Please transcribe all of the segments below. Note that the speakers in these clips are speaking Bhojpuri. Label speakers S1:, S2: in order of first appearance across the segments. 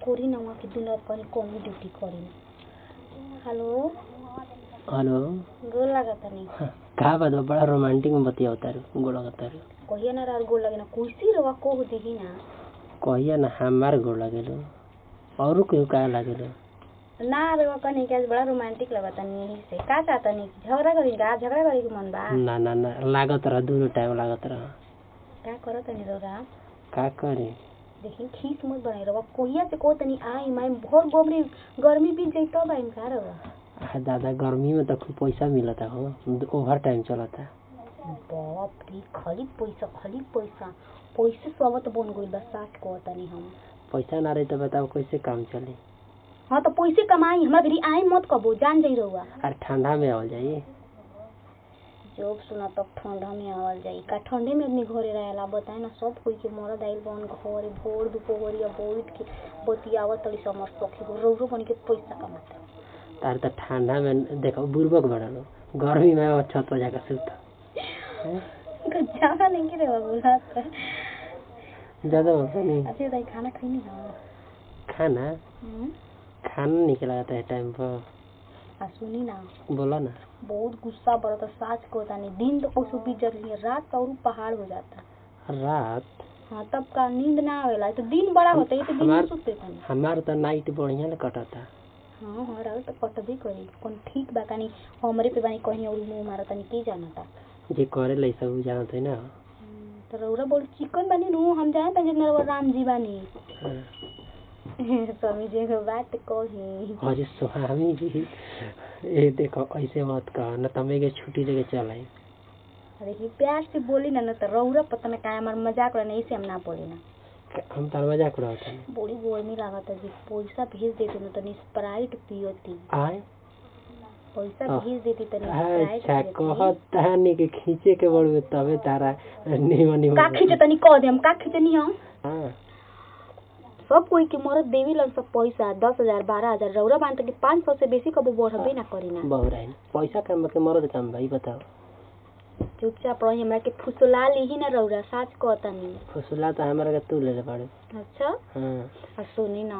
S1: कोरी ना वहाँ के दिन रात कहीं कौनो ड्यूटी करी हेलो
S2: हेलो
S1: गोल लागता नहीं
S2: का बात बा बड़ा रोमांटिक में बतियावता रे गोड़ लगता रे
S1: कहिया ना रात गोल लगे ना कुर्सी रवा को देही ना
S2: कहिया ना हमार गोड़ लगेलो औरो केहू का लागेलो
S1: ना रवा कहीं के आज बड़ा रोमांटिक लगता नहीं यही से का चाहता नहीं झगड़ा करी का झगड़ा करे के मन बा
S2: ना ना ना लागत रह दोनों टाइम लागत रह
S1: का करो तनी रवा
S2: का करी
S1: देखी खीस मत बनाई रवा कोहिया से को तनी आई माई भोर गोबरी गर्मी बीत जाई तब आइम का रवा
S2: आ दादा गर्मी में तो खूब पैसा मिलता हो ओवर टाइम चलता
S1: बाप रे खाली पैसा खाली पैसा पैसे सबत बन गइल बा साठ को तनी हम
S2: पैसा ना रही तो बताओ कैसे काम चली
S1: हाँ तो पैसे कमाई हमरा घरी आई मत कबो जान जाई रहुआ
S2: अरे ठंडा में आवल जाई
S1: जब सुना तब ठंडा में आवल जाई का ठंडे में आदमी घरे रहेला बताए ना सब कोई के मरद आइल बन घरे भोर दुपहरिया बैठ के बतियावत तड़ी समर सखी को रौरो बन के पैसा कमाता
S2: तार तो ठंडा में देखो बुर्बक बड़ा लो गर्मी में वो छत पर जाकर सुत
S1: ज्यादा नहीं के रेवा बोला
S2: ज्यादा होता नहीं
S1: अच्छा दाई खाना खैनी ना
S2: खाना
S1: हम्म?
S2: खाना निकल आता है टाइम पर
S1: आ सुनी ना
S2: बोला ना
S1: बहुत गुस्सा बरता साच को तानी दिन तो कुछ बीत जाती है रात तो और पहाड़ हो जाता
S2: रात
S1: हाँ तब का नींद ना आवेला तो दिन बड़ा होता है तो दिन में
S2: हमार-
S1: सुते तानी
S2: हमार तो नाइट बढ़िया ले कटता
S1: हाँ हाँ रात तो कटबे करी कौन ठीक बा कानी हमरे पे बानी कहीं और मुंह मारा तानी के जाना था
S2: जे करे लै सब जानत है ना
S1: तो रौरा बोल चिकन बानी नु हम जाए तानी नरवा राम जी बानी
S2: हाँ।
S1: स्वामी जी के बात कही
S2: अरे स्वामी जी ए देखो ऐसे मत कह न तमे के छुट्टी लेके चल आई
S1: देखिए प्यार से बोली ना ना तो रौरा पता ना का हमार मजाक रहना ऐसे हम ना बोली ना
S2: हम तार मजाक उड़ावत हनी
S1: बड़ी गर्मी लागत है जी पैसा भेज देती ना तनी स्प्राइट पियती
S2: आए
S1: पैसा
S2: हाँ।
S1: भेज देती तनी स्प्राइट
S2: अच्छा
S1: पियती।
S2: कहत तहनी के खींचे के बड़वे तबे तारा निमन निमन
S1: का खींचे तनी कह दे हम का खींचनी हम
S2: हाँ
S1: सब कोई के मरद देवी लन सब पैसा दस हजार बारह हजार रौरा बांध के पाँच सौ से बेसी कबो बढ़बे ना करी ना
S2: बहुराइन पैसा काम के मरद काम भाई बताओ
S1: चुपचाप रही हमरा के फुसला ली ना रौरा साच कहतनी
S2: फुसला तो हमारा के तू ले ले पड़े
S1: अच्छा
S2: हाँ
S1: और सुनी ना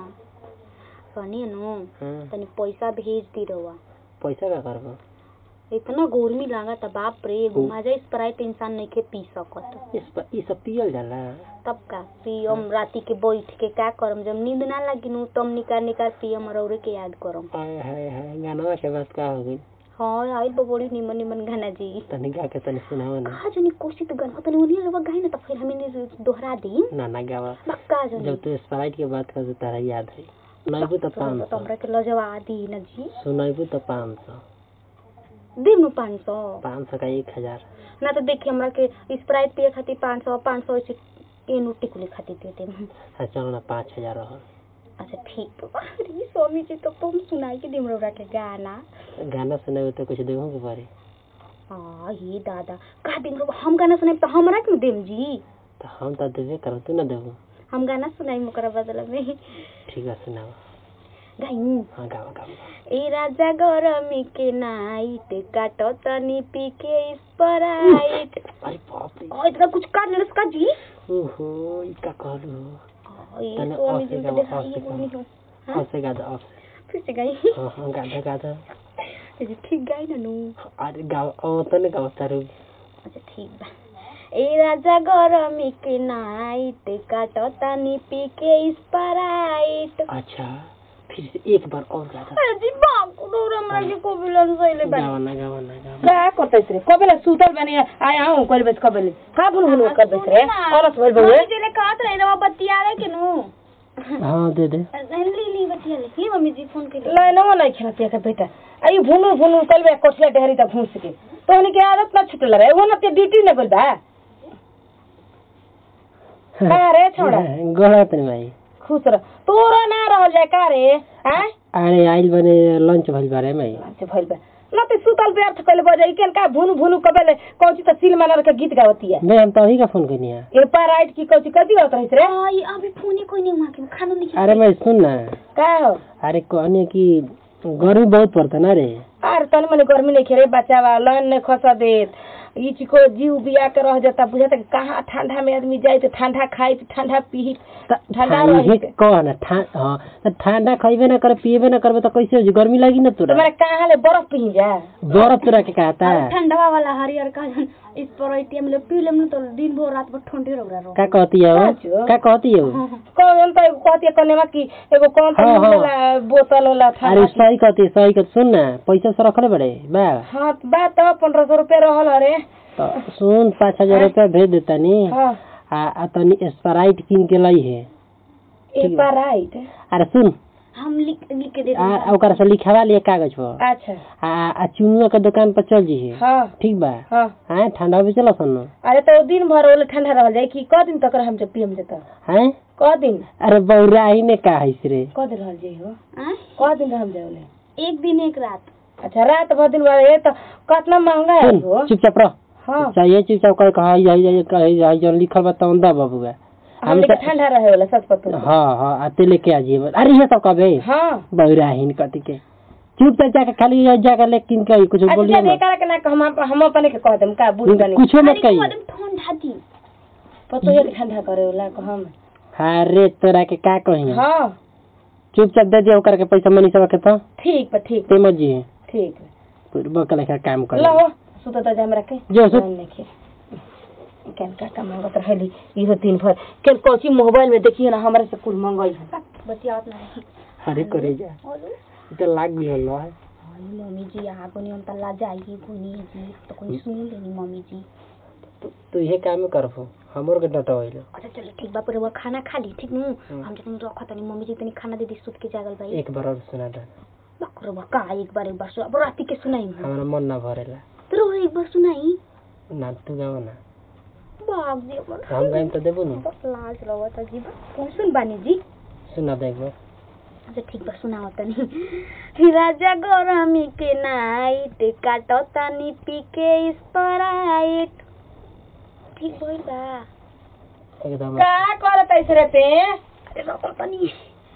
S1: सुनी नु
S2: हाँ
S1: तनी पैसा भेज दी रहुआ
S2: पैसा का करबो
S1: इतना गर्मी लागत है बाप रे एगो मजा स्प्राइट इंसान नहीं के पी सकत
S2: इस पर ई सब पियल जाला
S1: तब का पियम राती के बैठ के का करम जब नींद ना लगी नु तब निकाल निकाल पियम रौरे के याद करम
S2: हाय हाय हाय गानवा के बात का हो गई
S1: हाँ आइल बा बड़ी निमन निमन गाना जी
S2: तनी गा के तनी सुनाओ ना
S1: कहा जनी कोशी तो गाना तनी उन्हीं लोग गाई ना तो फिर हमें दोहरा दी
S2: ना ना गावा
S1: बक्का जनी
S2: जब तू स्प्राइट के बात कर तो तारा याद है सुनाइबू तो पाँच
S1: तो
S2: सौ
S1: हमरा के लजवा दी ना जी
S2: सुनाइबू तो पाँच सौ
S1: दे नु पाँच सौ
S2: पाँच सौ का एक हजार
S1: ना तो देखिए हमरा के स्प्राइट पिए खातिर पाँच सौ पाँच सौ ऐसे एनु टिकुले खातिर दे दे
S2: हाँ चलो ना पाँच हजार रहो
S1: अच्छा ठीक बा अरे स्वामी जी तो तुम सुनाई के दिम रौरा के गाना
S2: गाना सुनाइबू तो कुछ देहूँ के पड़े
S1: हाँ ये दादा का दिम रौरा हम गाना सुनाई तो हमरा क्यों देम जी
S2: तो हम तो देबे करो तू ना देबू
S1: हम गाना सुनाई ओकरा बदला में
S2: ठीक है सुनाओ
S1: गाई
S2: हाँ गाओ गाओ
S1: ए राजा गरमी के नाइट काटो तनी पी के स्प्राइट
S2: अरे बाप रे
S1: ओ इतना कुछ काट लेलस का जी
S2: ओहो ई का कहलू
S1: ओ, ये
S2: तने
S1: स्वामी
S2: ऑफ
S1: जी
S2: से
S1: के
S2: गाओ,
S1: देखा
S2: ऑफ
S1: ये
S2: से
S1: बोलनी
S2: गाओ।
S1: हो हाँ?
S2: ऑफ से गा दो ऑफ से
S1: फिर से गाई
S2: हाँ हाँ गाधा गाधा
S1: ये ठीक गाई ना नू
S2: अरे गाओ ओ तने गाओ तारू
S1: अच्छा ठीक बा ए राजा गरमी के नाइट काटो तनी पी के स्प्राइट
S2: अच्छा फिर से एक बार और गाधा
S1: अरे जी बाप को डोर हमरा के को बिलन सइले बा
S2: गावा ना गावा ना गावा
S3: का करतैस रे कबेला सुतल बनी आया हूँ कल बस कबेले का भूल भूल करतैस रे औरत भइल बहुए
S1: मम्मी जी ले कहत रहे रवा बतियावे के नु
S2: हाँ दे दे
S1: ली ली बतिया ले ली मम्मी जी फोन के
S3: लाइनवा नहीं खेलतिया के बेटा आई भूनू भूनू कल बे कोठले ढेरी तक घूस के तोहनी के आदत ना छुटल रे वो ना ते ड्यूटी न गइल बा का रे छोड़ा
S2: गड़ा तनी भाई
S3: खुश रह तोरा ना रहल जाए का रे हैं
S2: अरे आइल बने लंच भइल बारे में
S3: अच्छा भइल बा ना ते सुतल पे अर्थ कइले बजाई केन का भूनू भूनू कबेले कौची त सिल मानर के गीत गावती है
S2: मैं हम तो अभी का फोन करनी है
S3: ये पाराइट की कौची कथी गावत रहिस रे
S1: आई अभी फोन ही कोई नहीं वहां के खाना नहीं
S2: अरे मैं सुन ना
S3: का हो
S2: अरे कहने की गर्मी बहुत पड़ता ना रे
S3: अरे तनी मनी गर्मी नहीं खेरे बच्चा बा लाइन नहीं खसा देत ई चिको जीव बिया के रह जाता बुझाता कि कहाँ ठंडा में आदमी जाए तो ठंडा खाई तो ठंडा पी
S2: त
S3: ठंडा
S2: इहे
S3: रही
S2: कह न ठा हाँ त ठंडा खइबे न करे पिएबे न करबे त कैसे हो जी गर्मी लागी न तोरा
S3: तुम्हारे कहाँ ले बर्फ पी जा
S2: बर्फ तोरा के कहता
S1: और ठंडवा वाला हरियर का जन इस पर एटीएम ले पी लेम न तो दिन भर रात भर ठंडे रह रहा
S2: का कहती है वो
S3: साचो?
S2: का कहती है वो
S3: कौन तो एगो कहती है कनेवा की एगो कौन तो
S2: हाँ, हाँ।
S3: वाला बोतल वाला था
S2: अरे सही कहती है सही कहती सुन ना पैसा से रखले बड़े बा
S3: हाँ तो बात तो पंद्रह सौ रुपये रहल अरे
S2: तो सुन पाँच हजार रुपया भेज देता नी
S3: हाँ
S2: आ आ तनी स्प्राइट किन के लाई है
S3: एक बार राइट
S2: अरे सुन
S1: हम लिख लिख के दे
S2: आ आ ओकरा से लिखवा लिए कागज पर
S3: अच्छा
S2: आ आ चुनुआ के दुकान पर चल जी
S3: हाँ
S2: ठीक बा
S3: हाँ
S2: हाँ ठंडा भी चला सन
S3: अरे तो दिन भर वाला ठंडा रह जाए कि क दिन तक हम जब पियम जता
S2: हैं
S3: क दिन
S2: अरे बौरा ही ने कहा है रे
S3: क दिन रह जाई हो
S1: आय?
S3: क दिन रह जाए
S1: एक दिन एक रात
S3: अच्छा रात भर दिन भर ये तो कितना महंगा है
S2: सुन
S3: हो
S2: चुपचाप रह
S3: हाँ
S2: चाहिए चुपचाप कह कहा यही यही कही यही जो लिखल बा तौन दा बबुआ
S3: हम लेके ठंडा रहे वाला सच पतो
S2: हाँ हाँ आते लेके आ जाइए अरे ये सब कबे
S3: हाँ
S2: बौरा ही कथी के चुपचाप जाके खाली जाकर ले किन के कुछ
S3: अच्छा
S2: बोलिए
S3: जब
S2: मत
S3: एकरा के ना हम हम अपने के कह देम का बुझ गनी
S2: कुछो मत
S1: अरे
S2: कही
S1: एकदम ठंडा दिन
S3: पतो है कि ठंडा करे वाला को हम
S2: अरे तोरा के का कही
S3: हाँ
S2: चुपचाप दे दिया ओकर के पैसा मनी सब के तो
S3: ठीक बा ठीक
S2: ते मत जी
S3: ठीक
S2: पूर्व के लेखा काम कर
S3: लो हो सुत तो हमरा के
S2: जो सुत।
S3: ध्यान रखे केन का का मंगत रहली इहो दिन भर केन कोची मोबाइल में देखिए ना हमरा से कुल मंगई है
S1: बतियावत नहीं
S2: अरे करे जा
S1: बोलो
S2: तो लाग भी हल्ला है
S1: हाय मम्मी जी यहाँ को हम तल्ला जाएगी गुनी जी तो कोई सुन लेनी मम्मी जी
S2: तू तू ये काम करबो हमर के डटा होइलो
S1: अच्छा चलो ठीक बा पर वो खाना खा ली ठीक नु हम जतनी रखा तनी मम्मी जी तनी खाना दे दी सुत के जागल भाई
S2: एक बार और सुना दे
S1: बकर बका एक बार एक बार सुना अब राती के सुनाई
S2: हमरा मन ना भरेला
S1: तो एक बार सुनाई
S2: ना तू गावा ना
S1: बाप जी अपन
S2: हम गाइम तो देबो ना
S1: बस लाज रवा त जी कौन सुन बानी जी
S2: सुना दे एक बार
S1: अच्छा ठीक बा सुनाओ तनी राजा गरमी के नाइट काटो तनी पी के स्प्राइट ठीक भइल बा
S2: एकदम
S3: का करत ऐसे रे ते
S1: अरे रखो तनी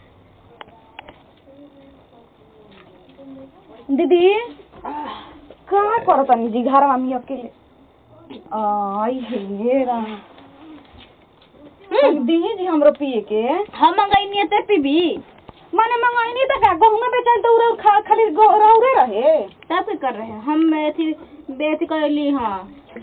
S3: दीदी का करत नहीं जी घर में अकेले आई हे रा दी जी हमरो पिए के
S1: हम मंगाई ते पीबी
S3: माने मंगाई नहीं तक गहुमा बेचल तो उरा खा खाली रौरे रहे
S1: तब क्या कर रहे हैं हम अथी बेच कर ली हाँ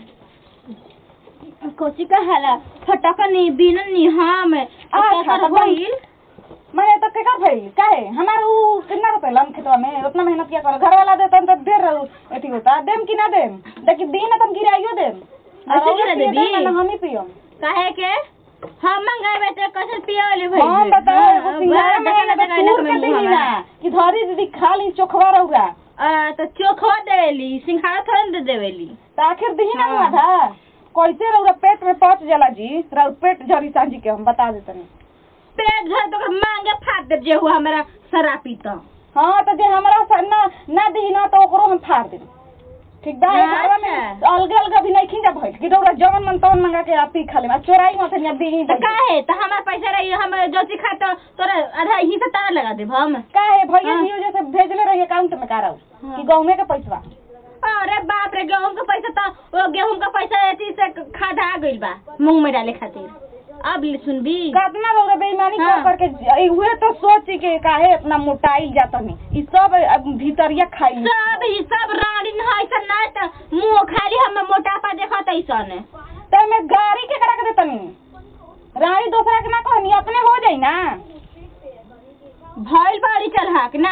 S1: कोची का हाला फटकनी बिननी हम
S3: अच्छा, तो
S1: भइल
S3: माने तो के का भई काहे हमार उ कितना रुपए लम खेतवा में उतना मेहनत किया कर घर वाला देतन तो देर एथी होता देम कि ना देम देखि दिन तुम गिराइयो देम
S1: ऐसे गिरा देबी?
S3: हम ही पियम
S1: काहे के हम मंगाए तो कैसे पियोले भाई
S3: हम बताओ एगो सिंघाड़ा में
S1: देखा
S3: ना तूर के देही ना कि धरी दीदी खाली चोखवा रहुरा
S1: आ तो चोखवा देवेली सिंघाड़ा थोड़ा दे देवेली
S3: तो आखिर दही ना
S1: हाँ।
S3: हुआ था कैसे रहुरा पेट में पहुंच जाला जी रहुर पेट झरी सांझी के हम बता देतनी
S1: पेट झड़ तो मांगे फाड़ दे जे हुआ हमारा शराबी तो
S3: हाँ तो जे हमरा सा ना ना दही ना तो ओकरो हम फाड़ देब ठीक बा
S1: अच्छा।
S3: घरवा में अलगे अलगे भी नहीं खींचा भइल कि रहुरा जवन मन तवन मंगा के आप पी खा ले चोराई मत या दही
S1: तो काहे तो हमारा पैसा रही हम जो ची खा तो तोरा आधा ही से तार लगा देब हम
S3: काहे भैया
S1: हाँ।
S3: जी जैसे भेजले रही अकाउंट में का रहू
S1: हाँ।
S3: कि गाँव में के पैसा
S1: अरे बाप रे गेहूं का पैसा तो वो गेहूं का पैसा ऐसी से खाधा गइल बा मुंह में डाले खातिर अब ले सुनबी
S3: कितना लोग बेईमानी कर
S1: हाँ।
S3: करके ज- उहे तो सोच के काहे इतना मोटाइल जाता नहीं ई सब अब भीतरिया खाई
S1: सब ही सब रानी न है सन ना त मुंह खाली हम मोटापा देखत ऐसन
S3: तो मैं गाड़ी के करा के देतनी रानी दूसरा के ना कहनी अपने हो जाई ना
S1: भइल बाड़ी चल हक ना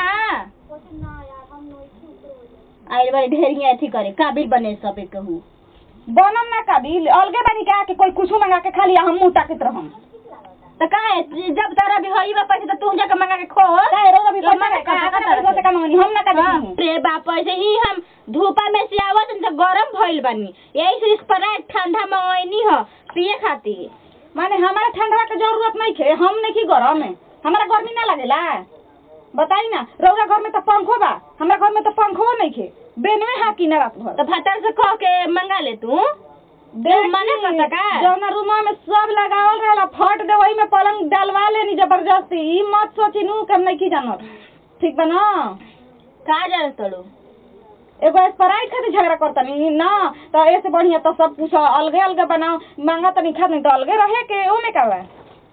S1: आइल बाड़ी ढेरिया अथी करे काबिल बने सब कहू
S3: बनम ना काबिल अलगे बनी के आके कोई कुछ मंगा के खाली हम मुंह ताकत रहम
S1: तो काहे जब तारा भी होई बा पैसा तो तू जाके मंगा के खो
S3: काहे रोज अभी
S1: तो
S3: पैसा
S1: मंगा
S3: का
S1: के
S3: का
S1: खा
S3: पैसा से का मंगनी हम ना का
S1: हाँ,
S3: देती
S1: रे बाप ऐसे ही हम धूपा में से आवत तो गरम भइल बानी यही से स्प्राइट ठंडा मंगैनी ह पिए खातिर
S3: माने हमारा ठंडा के जरूरत नहीं खे हम नहीं की गरम है हमारा गर्मी ना लगेला बताई ना रौरा घर में तो पंखो बा हमारा घर में तो पंखो नहीं खे बेनवे हा की ना रात भर
S1: तो भतर से कह के मंगा ले तू देख मना करता का
S3: जौना रूमा में सब लगावल रहेला फट दे वही में पलंग डालवा लेनी जबरदस्ती ई मत सोची नू कि हम नहीं की जानत ठीक बा ना
S1: का जान तड़ू
S3: एगो स्प्राइट खातिर झगड़ा करतनी ना तो ऐसे बढ़िया तो सब कुछ अलगे अलगे बनाओ मांगा तनी खा नहीं तो अलगे रहे के ओमे का बा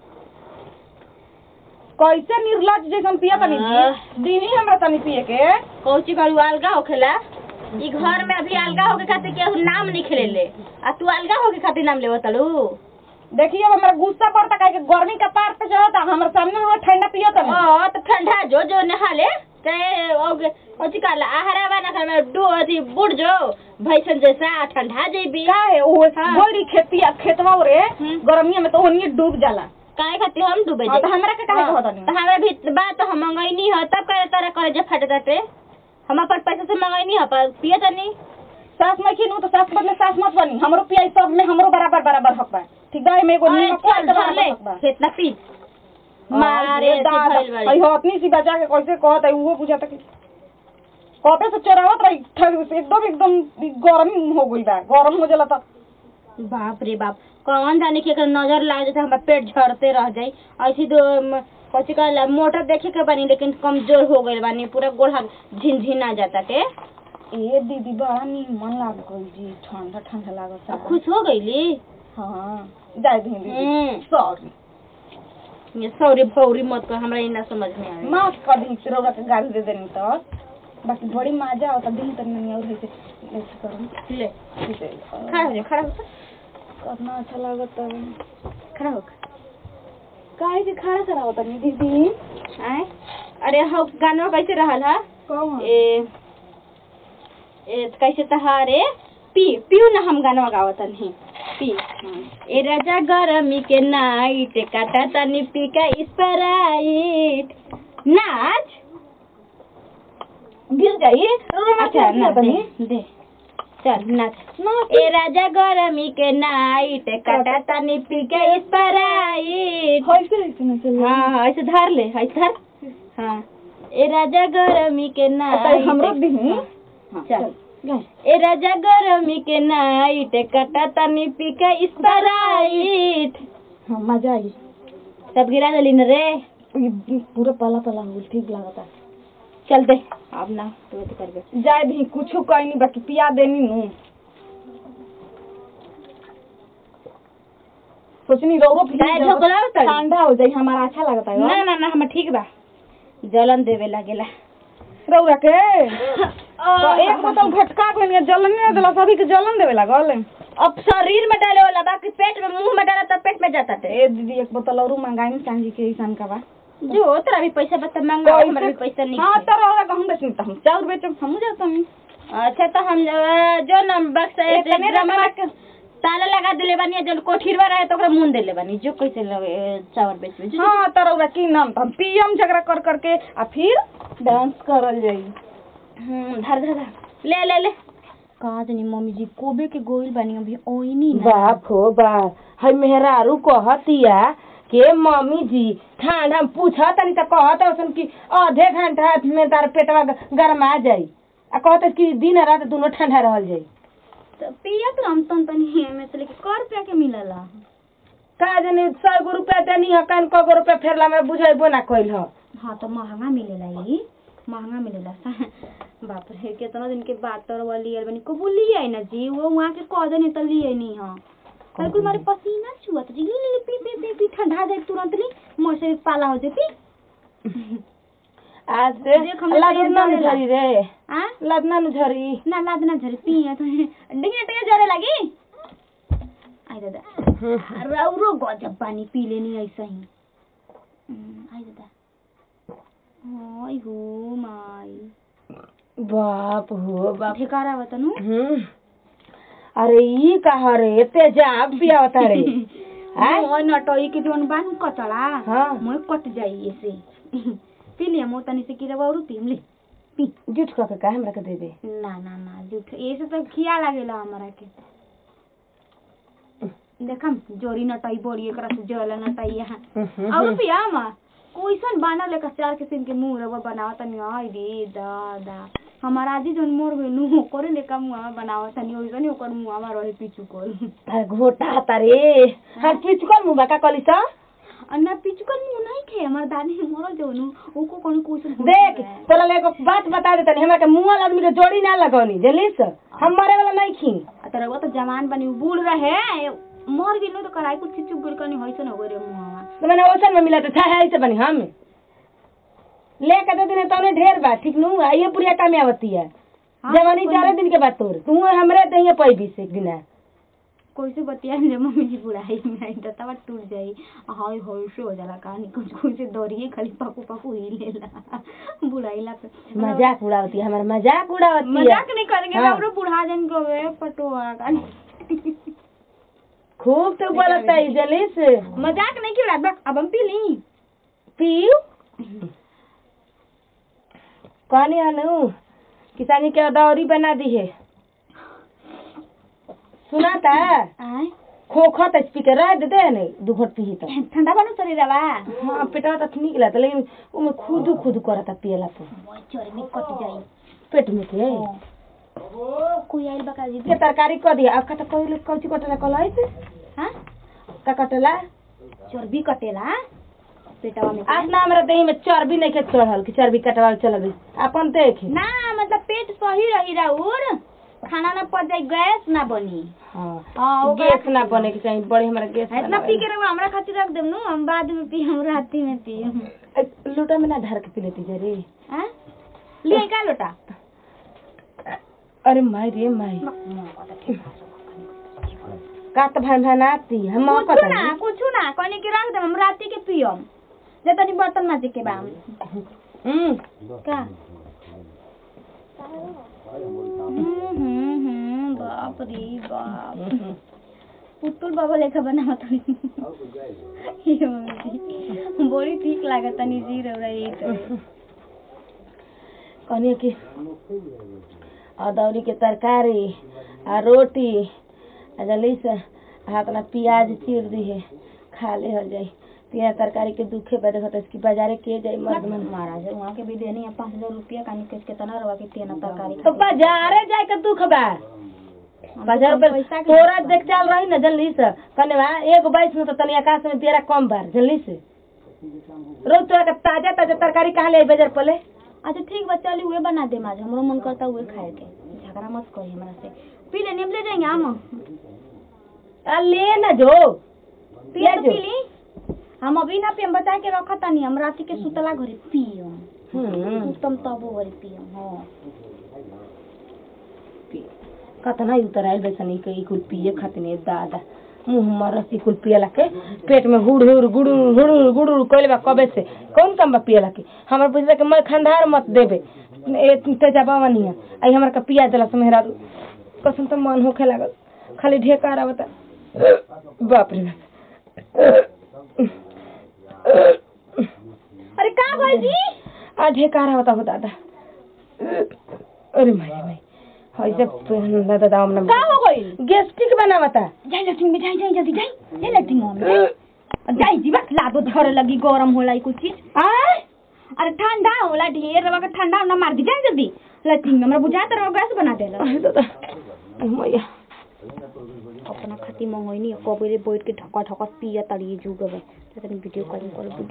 S3: कैसे निर्लज जैसन पिया तनी जी दीनी हमरा तनी पिए के
S4: कौची करू अलगा होखेला ई घर में अभी अलगा होके खातिर केहू नाम नहीं खेलेले आ तू अलगा होके खातिर नाम लेवत तड़ू
S3: देखिए अब हमरा गुस्सा पड़ता काहे कि गर्मी का पार पे चढ़ता हमारे सामने में ठंडा पियो तनी
S4: ओ तो ठंडा जो जो नहाले ते ओगे कौची कहला आहारा बना कर में डू अथी बुढ़ जो भैसन जैसा ठंडा जेबी
S3: का है वो
S4: हाँ।
S3: बड़ी खेती खेतवा रे
S4: हम्म।
S3: गर्मिया में तो ओनिए डूब जाला
S4: काहे खातिर हम डूबे
S3: हाँ,
S4: जाई?
S3: तो हमरा के काहे
S4: हाँ,
S3: कहत नहीं?
S4: तो हमरा भी बात तो हम मंगैनी हो तब करे तारा करे जे फटे ताटे हम अपन पैसा से मंगैनी हो पर पिए तनी
S3: सास में खिनू तो सास बदले सास मत बनी हमरो पिया सब में हमरो बराबर बराबर हक बा ठीक बा एमे एगो
S4: अरे
S3: नीमक
S4: चल
S3: के
S4: धर
S3: बराबर
S4: ले
S3: हक बा
S4: इतना पी
S3: हाँ,
S4: मारे
S3: ये
S4: से
S3: दादा,
S4: भइल बाड़ी।
S3: अई हो अपनी सी बचा के कैसे कहत है वो बुझाता कि कबे से चोरावत रही ठग से एकदम एकदम गर्मी हो गई बा गरम हो जाला त
S4: बाप रे बाप कौन जाने की अगर नजर लाग जाता हमारा पेट झड़ते रह जाई ऐसी तो म, कथी कहला मोटर देखे के बानी लेकिन कमजोर हो गइल बानी पूरा गोड़ हाथ झिनझिना जाता के
S3: ए दीदी बड़ा नीमन लाग गई जी ठंडा ठंडा लागत
S4: अब खुश हो गईली
S3: हां जाय दी दीदी
S4: हम्म,
S3: सॉरी
S4: ये सौरी भौरी मत कर हमरा इना समझ में आवे
S3: माफ कर दी रौरा के गाली दे देनी तो बाकी बड़ी मजा आवता दिन तक नहीं और ऐसे ऐसे करूं
S4: ले
S3: ऐसे
S4: खड़ा हो जा खड़ा हो जा,
S3: करना अच्छा लागत है
S4: खड़ा हो
S3: काहे के खड़ा करावत नहीं दीदी
S4: आए अरे हो गाना कैसे रहल हा
S3: कौन
S4: ए ए कैसे तहारे पी पियो ना हम गाना गावत नहीं पी ए राजा गरमी के नाइट काटा तनी पी का स्प्राइट नाच
S3: गिर जाइए
S4: अच्छा नाच दे दे चल नाच ए राजा गरमी के नाइट काटा तनी पी का स्प्राइट
S3: कैसे ऐसे ना चल
S4: हाँ ऐसे धर ले ऐसे धर हाँ ए राजा गरमी के नाइट
S3: हमरो दी
S4: हाँ, चल ए राजा गरमी के नाइट कटा तनी पी के स्प्राइट
S3: हाँ मजा आई
S4: सब गिरा दली न रे
S3: ये पूरा पला पला हो गइल, ठीक लागता
S4: चल दे अब ना तू अथी करबे
S3: जाए भी कुछ कहीं नहीं बाकी पिया देनी नू सोचनी रौरो
S4: काहे ढोकलाओ तड़ी?
S3: ठंडा हो जाई हमारा अच्छा लगता है
S4: ना ना ना हम ठीक बा जलन देवे लागेला
S3: रौरा के तो एक बोतल घटका के लिए जलन नहीं देला सभी के जलन देवे लागल
S4: अब शरीर में डाले वाला बाकी पेट में मुंह में डाला तो पेट में जाता थे
S3: ए दीदी एक बोतल और मंगाई में चांदी के ईसान का बा
S4: जो तेरा भी पैसा बता मांगा हमारा भी पैसा नहीं
S3: हाँ
S4: है।
S3: तो रौरा का हम बेचनी तो हम चाउर बेचम हम जाता नहीं
S4: अच्छा तो हम अ, जो न बक्सा
S3: एक तने
S4: ड्रामा के ताला लगा देले बानी जो कोठीरवा रहे तो ओकरा मुंह देले बानी जो कैसे लगे चावल बेचबे जो
S3: हाँ तो रौरा की नाम तो हम पियम झगड़ा कर करके आ फिर डांस करल जाई
S4: हम्म धर धर धर। ले ले ले कहा जानी मम्मी जी कोबे के गोइल बानी अभी ओइनी ना
S5: बाप हो बाप है मेहरारू कहतिया के मम्मी जी ठंड हम पूछा तनी त कहत हसन कि आधे घंटा में तार पेटवा ग- गरमा जाई आ कहत कि दिन रात दोनों ठंडा रहल जाई
S1: तो पिया तो हम तन तनी में से लेके कर रुपया के मिलला
S5: का जाने सौ गो रुपया देनी ह कन को गो रुपया फेरला में बुझेबो ना कइल ह
S1: हाँ तो महंगा मिलेला ई महंगा मिलेला बाप रे कितना दिन के बात तर वाली यार बनी कबू लिए आई ना जी वो वहाँ के कह देनी तो लिए नहीं हाँ कल कोई मारे पसीना छुआ तो जी ले ले पी पी पी पी ठंडा जाए तुरंत ली मोर से पाला हो जाए पी
S5: आज से
S1: देख हम
S5: लादना
S1: तैयार
S5: न झरी रे
S1: आ
S5: लादना न झरी
S1: ना लाद ना झरे पी तो डिंगे टिंगे जरे लगी आई दादा रौरो गजब पानी पी लेनी ऐसा ही हम्म, आई दादा ओय हो माई
S5: बाप हो बाप
S1: ठेकारा वतनु
S5: हम्म अरे ई कहा रे तेजाब पियावता रे आय?
S1: मोय नटोई के जोन बान कचड़ा
S5: हाँ।
S1: मोय कट जाई ऐसे पी लिया मो तनी से किरा बारू पी ले पी
S5: जुट क के का हमरा के देबे
S1: ना ना ना झूठ ऐसे तो खिया लागेला हमरा के देखम जोरी नटाई बोरी एकरा से जला नटाई यहाँ और पिया मा कोइसन बानर लेकर चार किस्म के मुंह रवा बनावा तनी आई रे दादा हमारा आजी जोन मोर गइलू करे लेका मुंह बनावा तनी ओइसन ओकर मुंह में रहे पीछू कर
S5: अरे घोटा तारे हर पिचकल मुबा का कली सा
S1: अन्ना पिचुकल मुंह नहीं खे हमार दादी मरल जोनु ओको कोनो क्वेश्चन
S5: देख तोरा ले एगो बात बता देतनी हमरा के मुंह वाला आदमी के जोड़ी ना लगौनी जल्दी से हम मरे वाला नहीं खी
S1: तर वो तो जवान बनी बूढ़ रहे मर गेलो तो कराई कुछ चुप गुल करनी होइसन हो गरे मुंहवा
S5: तो मैंने ओसन में मिला तो था ऐसे बनी हम ले के दे दिन तने ढेर बा ठीक नु आइए पूरी काम आवती है जवानी चार दिन के बाद तोर तू हमरे दहिए पैबी से बिना
S1: कैसे बतिया जे मम्मी जी बुढ़ाई में आई तो तब टूट जाई हाय होय से हो जाला कहानी कुछ कुछ दौड़िए खाली पाकू पाकू ही लेला बुढ़ाई ला पे
S5: मजाक उड़ावती है हमारा मजाक उड़ावती है
S1: मजाक नहीं करेंगे
S5: हाँ।
S1: बाबू बुढ़ा जन को वे पटुआ का
S5: खूब तो बोलता है जल्दी से
S1: मजाक नहीं क्यों बक अब हम पी ली
S5: पीऊ कहनी हनु किसानी के दौरी बना दी है सुना था
S1: आय
S5: खोखा तो स्पीकर रह दे दे नहीं दू घोट पी तो
S1: ठंडा बनू शरीर बा
S5: हाँ पेटवा तो निक लगता लेकिन उमे खुद खुद करता पियला तो
S1: चोरी में कट जाई
S5: पेट में के
S1: कोई आइल बका जी
S5: के तरकारी कर दिया अब का तो कोई लोग कौची कटला कलाई से
S1: हां
S5: का कटला
S1: चर्बी कटेला पेटवा में
S5: आज ना हमरा देही में चर्बी नहीं के चढ़ल कि चर्बी कटवा चल अपन देख
S1: ना मतलब पेट सही रही राउर खाना ना पच जाई गैस ना बनी
S5: हाँ
S1: हाँ ओकरा
S5: गैस ना बने के चाहिए बड़े हमरा गैस
S1: इतना पी के रहो हमरा खातिर रख देम नु हम बाद में पी हम राती में पी
S5: लूटा में ना ढार के पी लेती जरी
S1: हां लिए का लोटा
S5: अरे माई रे माई का तो भाई भानाती हम
S1: कुछ
S5: पता
S1: ना कुछ ना कहने के रख देम हम राती के पियम जे तनी बर्तन माजे के बा
S5: हम्म
S1: का हम्म, हम्म, हम्म, बाप रे बाप पुतुल बाबा लेखा बनावत हनी ये मम्मी बड़ी ठीक लागत तनी जी रौरा ये तो
S5: कहनी कि अदौरी के तरकारी आ रोटी आ जल्दी से हाथ ना प्याज चीर दी है खा ले हो जाई तिया तरकारी के दुखे पे देखत इसकी बाजारे के जाई मर्द मन
S1: महाराज वहाँ के भी देनी है पाँच हजार रुपया का निकल के तना रवा के तेना तरकारी
S5: तो बाजारे जाए के दुख बा बाजार पर
S1: पैसा के
S5: तोरा देख चल रही ना जल्दी से कने बा एक बाईस में तो तनी आकाश में तेरा कम बार जल्दी से रोज तोरा के ताजा ताजा तरकारी कहाँ ले आई बाजार पले
S1: अच्छा ठीक बा चली उहे बना दे आज हमरो मन करता उहे खाए के झगड़ा मत करी हमरा से पी लेनी हम ले जाएंगे हम
S5: आ ले ना जो
S1: पिया तो
S5: जो।
S1: पी ली हम अभी ना पियम बचा के रखा तानी हम राती के सुतला घरे पियम
S5: हम्म
S1: सुतम तबो घरे पियम हाँ
S5: कतना उतर आयल बेसनी के कुल पिए खातिर दादा मुंह मरसी कुल पियला के पेट में हुड़ हुड़ गुड़ू हुड़ गुड़ू कइले बा कबे से कौन काम बा पियला के हमर बुझला के मैं खंडार मत देबे ए तेजा बावनिया आई हमर का पिया देला समेहरा कसम तो मन होखे लागल खाली ढेकार आवता बाप रे
S1: अरे का भाई जी
S5: आ ढेकार आवता हो दादा अरे माई माई हाय से दादा दाम ना
S1: का हो गई
S5: गेस्टिक बनावता
S1: जाई लैट्रिन में जाई जाई जल्दी जाई जाई लैट्रिन में जाई जाई जी बस लादो झड़ लगी गरम होला ई कुछ चीज
S5: आय
S1: अरे ठंडा होला ढेर रवा के ठंडा ना मार दी जाई जल्दी लैट्रिन में हमरा बुझा तर गैस बना देला
S5: अरे दादा अरे मैया
S1: अपना खाती मंगोइनी कबरे बैठ के ढका ढका पिया तड़ी जुगबे तनी वीडियो कॉलिंग कर